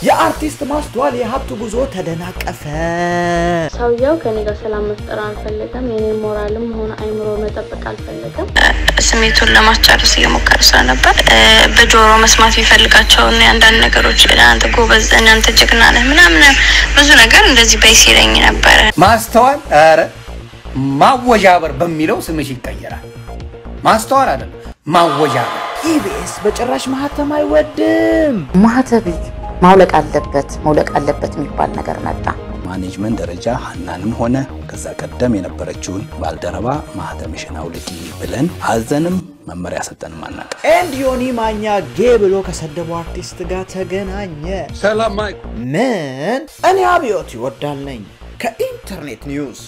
የአርቲስት ማስተዋል የሀብት ጉዞ ተደናቀፈ። ሰውየው ከኔ ጋር ሰላም መፍጠር አልፈለገም። የኔ ሞራልም ሆነ አይምሮ መጠበቅ አልፈለገም። ስሜቱን ለማስጨረስ እየሞከረ ስለነበር በጆሮ መስማት የሚፈልጋቸውን አንዳንድ ነገሮች አንተ ጎበዝ፣ እናንተ ጀግና ነህ ምናምን ብዙ ነገር እንደዚህ በይ ሲለኝ ነበረ። ማስተዋል ኧረ ማወዣበር በሚለው ስምሽ ይቀየራል። ማስተዋል አይደለም ማወዣበር። ኢቢኤስ በጭራሽ ማህተም አይወድም። ማህተብ ማውለቅ አለበት መውለቅ አለበት የሚባል ነገር መጣ። ማኔጅመንት ደረጃ ሀናንም ሆነ ከዛ ቀደም የነበረችውን ባልደረባ ማህተምሽን አውልቂ ብለን አዘንም መመሪያ ሰጠንም አናውቅም። ኤንድ ዮኒ ማኛ ጌ ብሎ ከሰደበው አርቲስት ጋር ተገናኘ። ሰላም ማይክ ምን? እኔ አብዮት ይወዳል ነኝ ከኢንተርኔት ኒውስ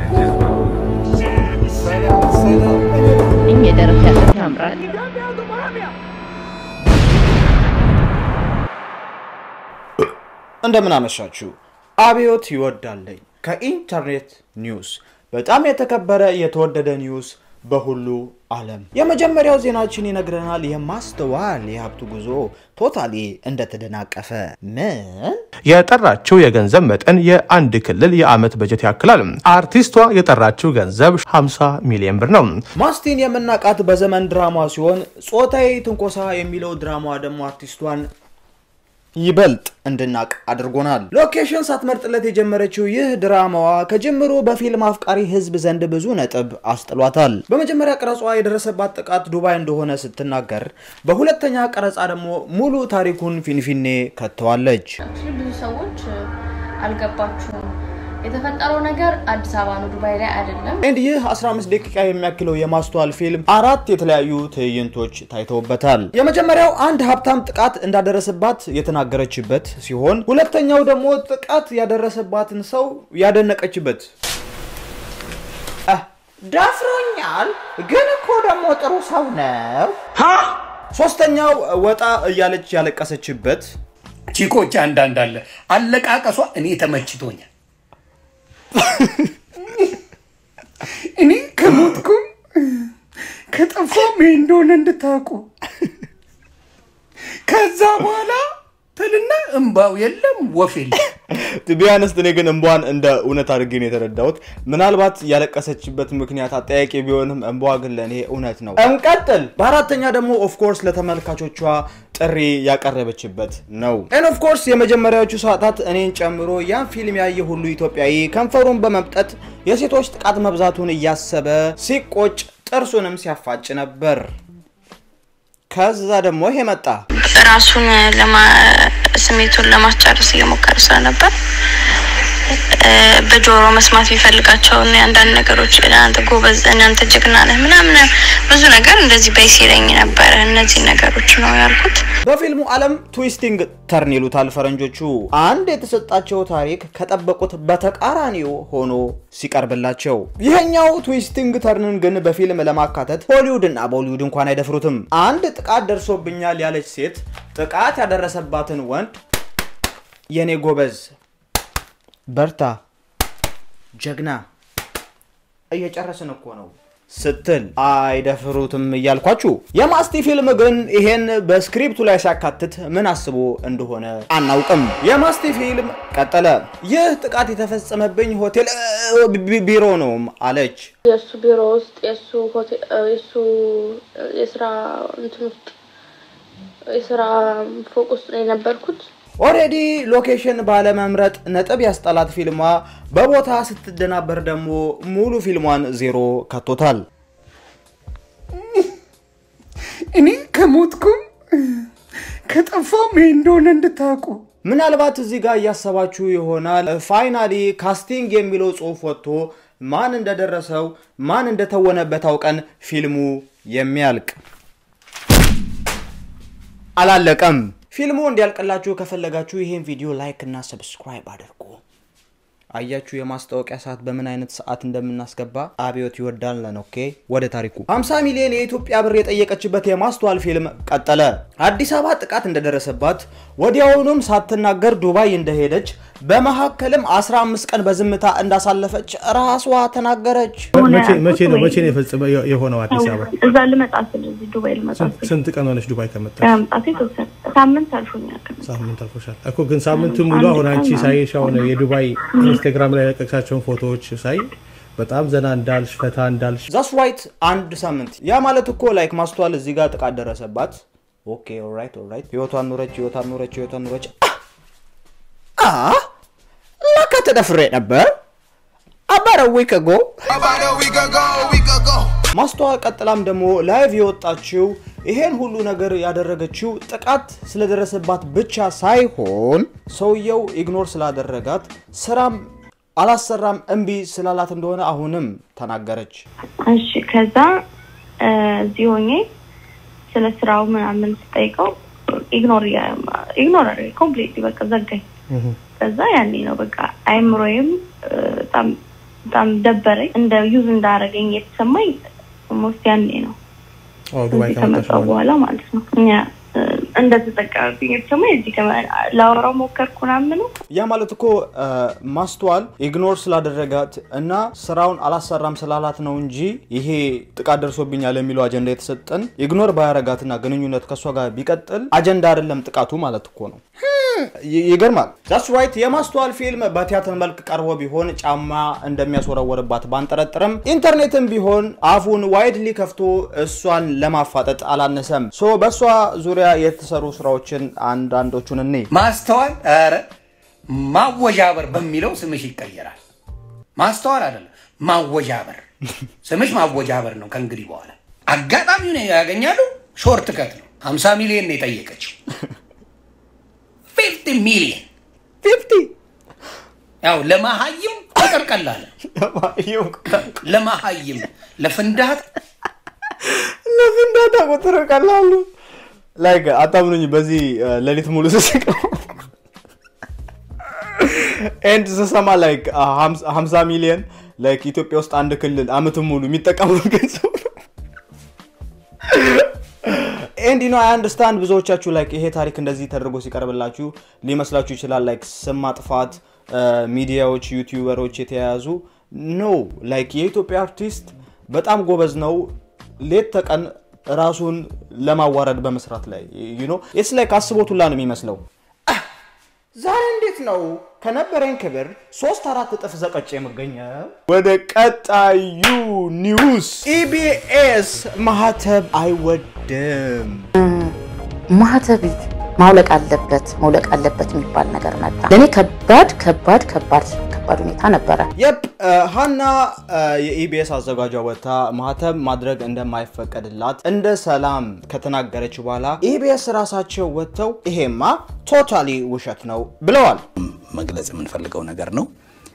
እኝ የደረት ያለት ያምራል። እንደምን አመሻችሁ። አብዮት ይወዳለኝ ከኢንተርኔት ኒውስ በጣም የተከበረ የተወደደ ኒውስ በሁሉ ዓለም የመጀመሪያው ዜናችን ይነግረናል። የማስተዋል የሀብቱ ጉዞ ቶታሊ እንደተደናቀፈ ምን የጠራችው የገንዘብ መጠን የአንድ ክልል የዓመት በጀት ያክላል። አርቲስቷ የጠራችው ገንዘብ 50 ሚሊዮን ብር ነው። ማስቲን የምናውቃት በዘመን ድራማ ሲሆን ጾታዊ ትንኮሳ የሚለው ድራማ ደግሞ አርቲስቷን ይበልጥ እንድናቅ አድርጎናል። ሎኬሽን ሳትመርጥለት የጀመረችው ይህ ድራማዋ ከጅምሩ በፊልም አፍቃሪ ሕዝብ ዘንድ ብዙ ነጥብ አስጥሏታል። በመጀመሪያ ቀረጿ የደረሰባት ጥቃት ዱባይ እንደሆነ ስትናገር፣ በሁለተኛ ቀረጻ ደግሞ ሙሉ ታሪኩን ፊንፊኔ ከተዋለች። አክቹዋሊ ብዙ ሰዎች አልገባችሁም። የተፈጠረው ነገር አዲስ አበባ ነው፣ ዱባይ ላይ አይደለም። ኤንድ ይህ 15 ደቂቃ የሚያክለው የማስተዋል ፊልም አራት የተለያዩ ትዕይንቶች ታይተውበታል። የመጀመሪያው አንድ ሀብታም ጥቃት እንዳደረሰባት የተናገረችበት ሲሆን ሁለተኛው ደግሞ ጥቃት ያደረሰባትን ሰው ያደነቀችበት አህ፣ ደፍሮኛል፣ ግን እኮ ደግሞ ጥሩ ሰው ነው። ሶስተኛው ወጣ እያለች ያለቀሰችበት ቺኮች አንዳንድ አለ አለቃቀሷ እኔ ተመችቶኛል። እኔ ከሞትኩም ከጠፋም ይሄ እንደሆነ እንድታውቁ ከዛ በኋላ ትልና እምባው የለም ወፍ የለም። ቢያነስት እኔ ግን እንቧን እንደ እውነት አድርጌ ነው የተረዳሁት። ምናልባት ያለቀሰችበት ምክንያት አጠያቂ ቢሆንም እንቧ ግን ለእኔ እውነት ነው። እንቀጥል። በአራተኛ ደግሞ ኦፍኮርስ ለተመልካቾቿ ጥሪ ያቀረበችበት ነው። ኤን ኦፍኮርስ የመጀመሪያዎቹ ሰዓታት እኔን ጨምሮ ያን ፊልም ያየ ሁሉ ኢትዮጵያዊ ከንፈሩን በመምጠት የሴቶች ጥቃት መብዛቱን እያሰበ ሲቆጭ ጥርሱንም ሲያፋጭ ነበር። ከዛ ደግሞ ይሄ መጣ። ራሱን ለማ- ስሜቱን ለማስጨረስ እየሞከረ ስለነበር በጆሮ መስማት የሚፈልጋቸውን አንዳንድ ነገሮች አንተ ጎበዝ፣ እናንተ ጀግና ነህ ምናምን ብዙ ነገር እንደዚህ በይ ሲለኝ ነበረ። እነዚህ ነገሮች ነው ያልኩት። በፊልሙ ዓለም ትዊስቲንግ ተርን ይሉታል ፈረንጆቹ። አንድ የተሰጣቸው ታሪክ ከጠበቁት በተቃራኒው ሆኖ ሲቀርብላቸው፣ ይሄኛው ትዊስቲንግ ተርንን ግን በፊልም ለማካተት ሆሊውድ እና ቦሊውድ እንኳን አይደፍሩትም። አንድ ጥቃት ደርሶብኛል ያለች ሴት ጥቃት ያደረሰባትን ወንድ የኔ ጎበዝ፣ በርታ፣ ጀግና፣ እየጨረስን እኮ ነው ስትል አይደፍሩትም እያልኳችሁ። የማስቲ ፊልም ግን ይሄን በስክሪፕቱ ላይ ሲያካትት ምን አስቦ እንደሆነ አናውቅም። የማስቲ ፊልም ቀጠለ። ይህ ጥቃት የተፈጸመብኝ ሆቴል እ, ቢ- ቢሮ ነው አለች። የእሱ ቢሮ ውስጥ የእሱ ሆቴል የእሱ የስራ እንትን ውስጥ የስራ ፎቅ ውስጥ ነው የነበርኩት። ኦሬዲ ሎኬሽን ባለመምረጥ ነጥብ ያስጠላት ፊልሟ በቦታ ስትደናበር ደግሞ ሙሉ ፊልሟን ዜሮ ከቶታል። እኔ ከሞትኩም ከጠፋም ይሄ እንደሆነ እንድታውቁ ምናልባት እዚህ ጋር እያሰባችሁ ይሆናል። ፋይናሊ ካስቲንግ የሚለው ጽሑፍ ወጥቶ ማን እንደደረሰው ማን እንደተወነበት አውቀን ፊልሙ የሚያልቅ አላለቀም። ፊልሙ እንዲያልቅላችሁ ከፈለጋችሁ ይህን ቪዲዮ ላይክ እና ሰብስክራይብ አድርጉ። አያችሁ የማስታወቂያ ሰዓት በምን አይነት ሰዓት እንደምናስገባ አብዮት ይወዳል ነን። ኦኬ ወደ ታሪኩ 50 ሚሊዮን የኢትዮጵያ ብር የጠየቀችበት የማስተዋል ፊልም ቀጠለ። አዲስ አበባ ጥቃት እንደደረሰባት ወዲያውኑም ሳትናገር ዱባይ እንደሄደች በመካከልም 15 ቀን በዝምታ እንዳሳለፈች ራሷ ተናገረች። መቼ ነው መቼ ነው የፈጸመ የሆነው አዲስ አበባ? እዛ ልመጣ ስል እዚህ ዱባይ ልመጣ ስል ስንት ቀን ሆነች ዱባይ ከመጣች? ከመምጣቴ የተወሰነ ሳምንት አልፎኛል። ሳምንት አልፎሻል እኮ ግን ሳምንቱ ሙሉ አሁን አንቺ ሳይሽ አሁን የዱባይ ኢንስታግራም ላይ ያለቀቅሻቸውን ፎቶዎች ሳይ በጣም ዘና እንዳልሽ ፈታ እንዳልሽ ዛስ ራይት አንድ ሳምንት። ያ ማለት እኮ ላይክ ማስተዋል እዚህ ጋር ጥቃት ደረሰባት። ኦኬ ኦራይት ኦራይት፣ ህይወቷን ኑረች፣ ህይወቷን ኑረች፣ ህይወቷን ኑረች። አ ለካ ተደፍሬ ነበር አባረ ዊክ አጎ ማስተዋል ቀጥላም ደግሞ ላይቭ የወጣችው ይሄን ሁሉ ነገር ያደረገችው ጥቃት ስለደረሰባት ብቻ ሳይሆን ሰውየው ኢግኖር ስላደረጋት ስራም አላሰራም እምቢ ስላላት እንደሆነ አሁንም ተናገረች። እሺ ከዛ እዚህ ሆኜ ስለ ስራው ምናምን ስጠይቀው ኢግኖር ኢግኖር ኮምፕሊት በቃ ዘጋኝ። ከዛ ያኔ ነው በቃ አይምሮዬም በጣም በጣም ደበረኝ። እንደ ዩዝ እንዳረገኝ የተሰማኝ ሞስት ያኔ ነው ዱባይ እዚህ ከመጣሽ ከመጣሁ በኋላ ማለት ነው። እኛ እንደተጠቀምብኝ የተሰማኝ እዚህ ላወራው ሞከርኩ ምናምን ነው ያ ማለት እኮ ማስተዋል ኢግኖር ስላደረጋት እና ስራውን አላሰራም ስላላት ነው እንጂ ይሄ ጥቃት ደርሶብኛል የሚለው አጀንዳ የተሰጠን ኢግኖር ባያረጋትና ግንኙነት ከእሷ ጋር ቢቀጥል አጀንዳ አይደለም ጥቃቱ ማለት እኮ ነው። ይ- ይገርማል። ዛስ ራይት የማስተዋል ፊልም በቲያትር መልክ ቀርቦ ቢሆን ጫማ እንደሚያስወረወርባት ባንጠረጥርም ኢንተርኔትም ቢሆን አፉን ዋይድሊ ከፍቶ እሷን ለማፋጠጥ አላነሰም። ሶ በእሷ ዙሪያ የተሰሩ ስራዎችን አንዳንዶቹን እኔ ማስተዋል ኧረ ማወዣበር በሚለው ስምሽ ይቀየራል። ማስተዋል አይደለም ማወዣበር፣ ስምሽ ማወዣበር ነው ከእንግዲህ በኋላ። አጋጣሚውን ያገኛሉ። ሾርት ከት ነው። 50 ሚሊዮን ነው የጠየቀችው። 50 ሚሊዮን ፊፍቲ ያው ለመሀይም ቁጥር ቀላል ለመሀይም ለፍንዳት ለፍንዳታ ቁጥር ቀላሉ ላይክ አታምኑኝ። በዚህ ሌሊት ሙሉ ስስቅ ኤንድ ስሰማ ላይክ 50 ሚሊዮን ላይክ ኢትዮጵያ ውስጥ አንድ ክልል አመትን ሙሉ የሚጠቀሙት ገንዘብ ነው። ኤንድ ኖ አይ አንደርስታንድ ብዙዎቻችሁ ላይክ ይሄ ታሪክ እንደዚህ ተደርጎ ሲቀርብላችሁ ሊመስላችሁ ይችላል። ላይክ ስም ማጥፋት ሚዲያዎች፣ ዩቲዩበሮች የተያያዙ ኖ ላይክ የኢትዮጵያ አርቲስት በጣም ጎበዝ ነው። ሌት ተቀን ራሱን ለማዋረድ በመስራት ላይ ዩ ኖ ኢትስ ላይክ አስቦት ሁላ ነው የሚመስለው። አህ፣ ዛሬ እንዴት ነው ከነበረኝ ክብር ሶስት አራት እጥፍ ዘቀጭ የምገኘው? ወደ ቀጣዩ ኒውስ ኢቢኤስ ማህተብ አይወድም። ማህተብ ማውለቅ አለበት መውለቅ አለበት የሚባል ነገር መጣ። ለእኔ ከባድ ከባድ ከባድ ከባድ ሁኔታ ነበረ። የፕ ሀና የኢቢኤስ አዘጋጇ ወጥታ ማህተብ ማድረግ እንደማይፈቀድላት እንደ ሰላም ከተናገረች በኋላ ኢቢኤስ ራሳቸው ወጥተው ይሄማ ቶታሊ ውሸት ነው ብለዋል። መግለጽ የምንፈልገው ነገር ነው።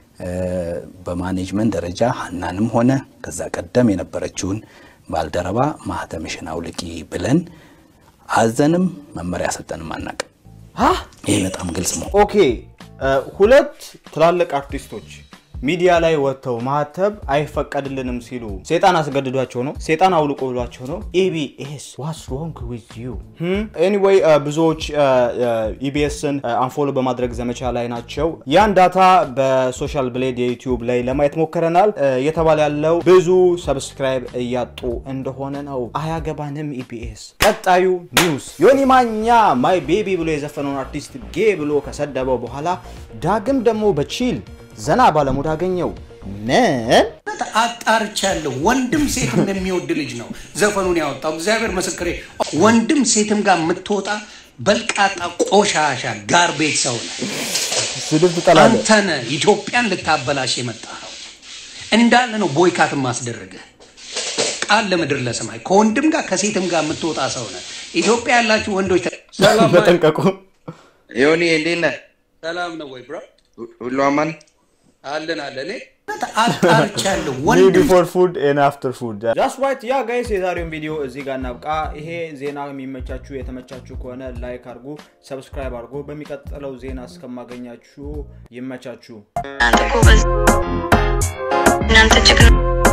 በማኔጅመንት ደረጃ ሀናንም ሆነ ከዛ ቀደም የነበረችውን ባልደረባ ማህተምሽን አውልቂ ብለን አዘንም መመሪያ ሰጠንም አናውቅም። ሀ ይሄ በጣም ግልጽ ነው። ኦኬ ሁለት ትላልቅ አርቲስቶች ሚዲያ ላይ ወጥተው ማህተብ አይፈቀድልንም ሲሉ ሴጣን አስገድዷቸው ነው፣ ሴጣን አውልቆ ብሏቸው ነው። ኢቢኤስ ዋትስ ሮንግ ዊዝ ዩ? ኤኒዌይ ብዙዎች ኢቢኤስን አንፎሎ በማድረግ ዘመቻ ላይ ናቸው። ያን ዳታ በሶሻል ብሌድ የዩቲዩብ ላይ ለማየት ሞክረናል። እየተባለ ያለው ብዙ ሰብስክራይብ እያጡ እንደሆነ ነው። አያገባንም ኢቢኤስ። ቀጣዩ ኒውስ ዮኒ ማኛ ማይ ቤቢ ብሎ የዘፈነውን አርቲስት ጌ ብሎ ከሰደበው በኋላ ዳግም ደግሞ በቺል ዘና ባለሙድ አገኘው። ምን አጣርቻለሁ። ወንድም ሴት እንደሚወድ ልጅ ነው ዘፈኑን ያወጣው። እግዚአብሔር ምስክሬ፣ ወንድም ሴትም ጋር የምትወጣ በልቃጣ ቆሻሻ ጋር ቤት ሰው ነው። ስድብ ትጠላለህ? አንተ ነህ ኢትዮጵያን ልታበላሽ የመጣ ነው እንዳለ ነው ቦይካት ማስደረግህ ቃል ለምድር ለሰማይ ከወንድም ጋር ከሴትም ጋር የምትወጣ ሰው ነህ። ኢትዮጵያ ያላችሁ ወንዶች ተ- ሰላም በጠንቀቁ። ዮኒ እንዴት ነህ? ሰላም ነው ወይ ብሮ? ሁሉ አማን? አለን አለን። እኔ አጣርቻለሁ። ሚ ወንድም ቢፎር ፉድ ኤን አፍተር ፉድ ጃስት ዋይት ያ ጋይስ የዛሬውን ቪዲዮ እዚህ ጋር እናብቃ። ይሄ ዜና የሚመቻችሁ የተመቻችሁ ከሆነ ላይክ አድርጉ፣ ሰብስክራይብ አድርጉ። በሚቀጥለው ዜና እስከማገኛችሁ ይመቻችሁ። እናንተ ጎበዝ፣ እናንተ ጀግና